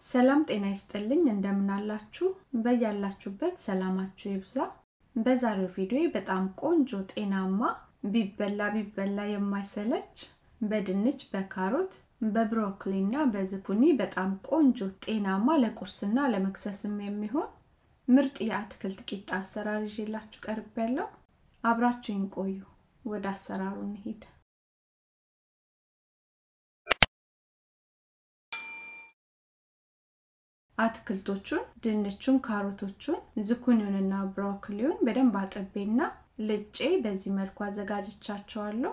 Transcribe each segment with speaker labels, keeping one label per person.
Speaker 1: ሰላም ጤና ይስጥልኝ እንደምናላችሁ በያላችሁበት ሰላማችሁ ይብዛ በዛሬው ቪዲዮ በጣም ቆንጆ ጤናማ ቢበላ ቢበላ የማይሰለች በድንች በካሮት በብሮኮሊ እና በዝኩኒ በጣም ቆንጆ ጤናማ ለቁርስና ለመክሰስም የሚሆን ምርጥ የአትክልት ቂጣ አሰራር ይዤላችሁ ቀርብ ያለው አብራችሁኝ ቆዩ ወደ አሰራሩ እንሂድ አትክልቶቹን ድንቹን ካሮቶቹን ዝኩኒውንና ብሮኮሊውን በደንብ አጥቤና ልጬ በዚህ መልኩ አዘጋጅቻቸዋለሁ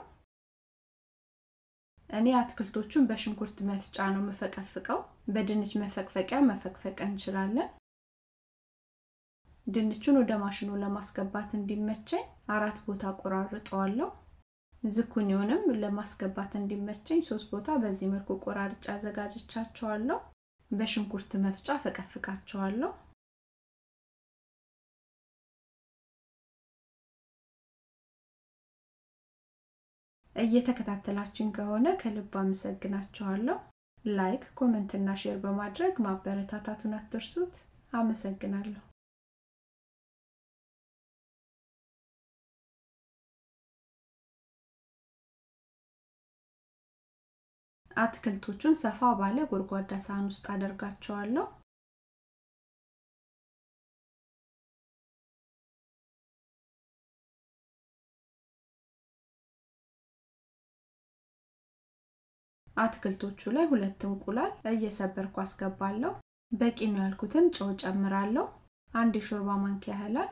Speaker 1: እኔ አትክልቶቹን በሽንኩርት መፍጫ ነው የምፈቀፍቀው በድንች መፈቅፈቂያ መፈቅፈቅ እንችላለን ድንቹን ወደ ማሽኑ ለማስገባት እንዲመቸኝ አራት ቦታ ቆራርጠዋለሁ ዝኩኒውንም ለማስገባት እንዲመቸኝ ሶስት ቦታ በዚህ መልኩ ቆራርጬ አዘጋጅቻቸዋለሁ በሽንኩርት መፍጫ ፈቀፍቃቸዋለሁ እየተከታተላችሁኝ ከሆነ ከልብ አመሰግናችኋለሁ ላይክ ኮመንት እና ሼር በማድረግ ማበረታታቱን አትርሱት አመሰግናለሁ አትክልቶቹን ሰፋ ባለ ጎድጓዳ ሳህን ውስጥ አደርጋቸዋለሁ አትክልቶቹ ላይ ሁለት እንቁላል እየሰበርኩ አስገባለሁ በቂ ነው ያልኩትን ጨው ጨምራለሁ አንድ የሾርባ ማንኪያ ያህላል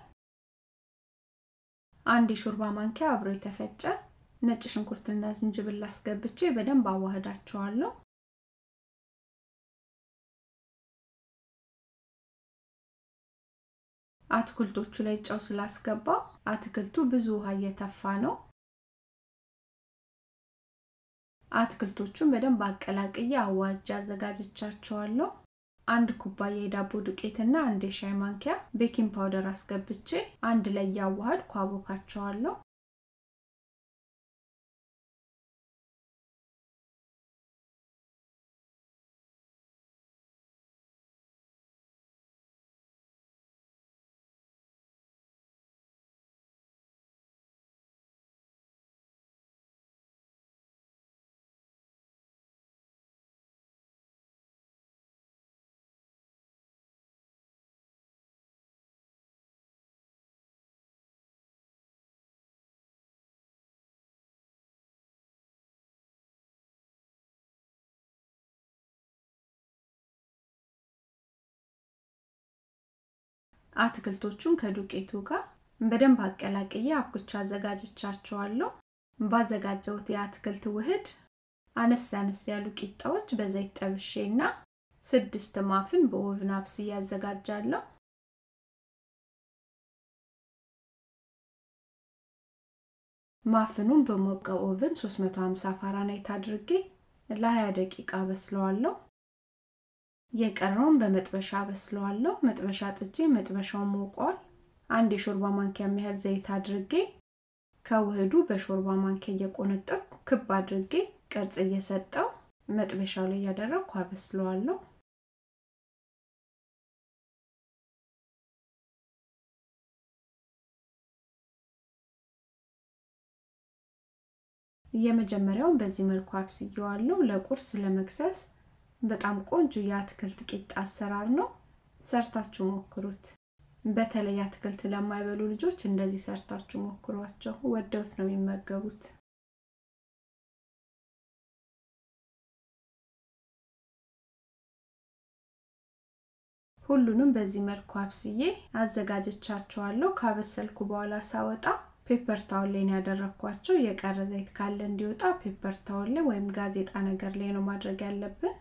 Speaker 1: አንድ የሾርባ ማንኪያ አብሮ የተፈጨ ነጭ ሽንኩርትና ዝንጅብል አስገብቼ በደንብ አዋህዳቸዋለሁ አትክልቶቹ ላይ ጨው ስላስገባ አትክልቱ ብዙ ውሃ እየተፋ ነው አትክልቶቹን በደንብ አቀላቅዬ አዋጅ አዘጋጅቻቸዋለሁ አንድ ኩባያ የዳቦ ዱቄትና አንድ የሻይ ማንኪያ ቤኪንግ ፓውደር አስገብቼ አንድ ላይ እያዋሃድኩ አቦካቸዋለሁ አትክልቶቹን ከዱቄቱ ጋር በደንብ አቀላቅዬ አብኩቻ አዘጋጅቻቸዋለሁ ባዘጋጀሁት የአትክልት ውህድ አነስ አነስ ያሉ ቂጣዎች በዘይት ጠብሼና ስድስት ማፍን በኦቭን አብስዬ ያዘጋጃለሁ ማፍኑን በሞቀ ኦቭን 350 ፋራናይት አድርጌ ለ20 ደቂቃ በስለዋለሁ የቀረውን በመጥበሻ በስለዋለሁ መጥበሻ ጥጄ መጥበሻው ሞቋል አንድ የሾርባ ማንኪያ የሚያህል ዘይት አድርጌ ከውህዱ በሾርባ ማንኪያ እየቆነጠርኩ ክብ አድርጌ ቅርጽ እየሰጠው መጥበሻው ላይ እያደረግኩ አበስለዋለሁ የመጀመሪያውን በዚህ መልኩ አብስየዋለሁ ለቁርስ ለመክሰስ በጣም ቆንጆ የአትክልት ቂጣ አሰራር ነው ሰርታችሁ ሞክሩት በተለይ አትክልት ለማይበሉ ልጆች እንደዚህ ሰርታችሁ ሞክሯቸው ወደውት ነው የሚመገቡት ሁሉንም በዚህ መልኩ አብስዬ አዘጋጀቻቸዋለሁ ካበሰልኩ በኋላ ሳወጣ ፔፐር ታውል ላይ ያደረግኳቸው የቀረ ዘይት ካለ እንዲወጣ ፔፐር ታውል ላይ ወይም ጋዜጣ ነገር ላይ ነው ማድረግ ያለብን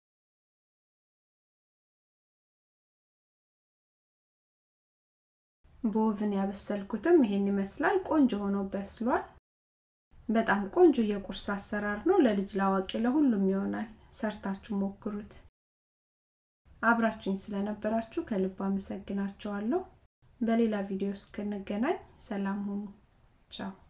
Speaker 1: በኦቭን ያበሰልኩትም ይሄን ይመስላል ቆንጆ ሆኖ በስሏል በጣም ቆንጆ የቁርስ አሰራር ነው ለልጅ ላዋቂ ለሁሉም ይሆናል ሰርታችሁ ሞክሩት አብራችሁኝ ስለነበራችሁ ከልብ አመሰግናችኋለሁ በሌላ ቪዲዮ እስክንገናኝ ሰላም ሁኑ ቻው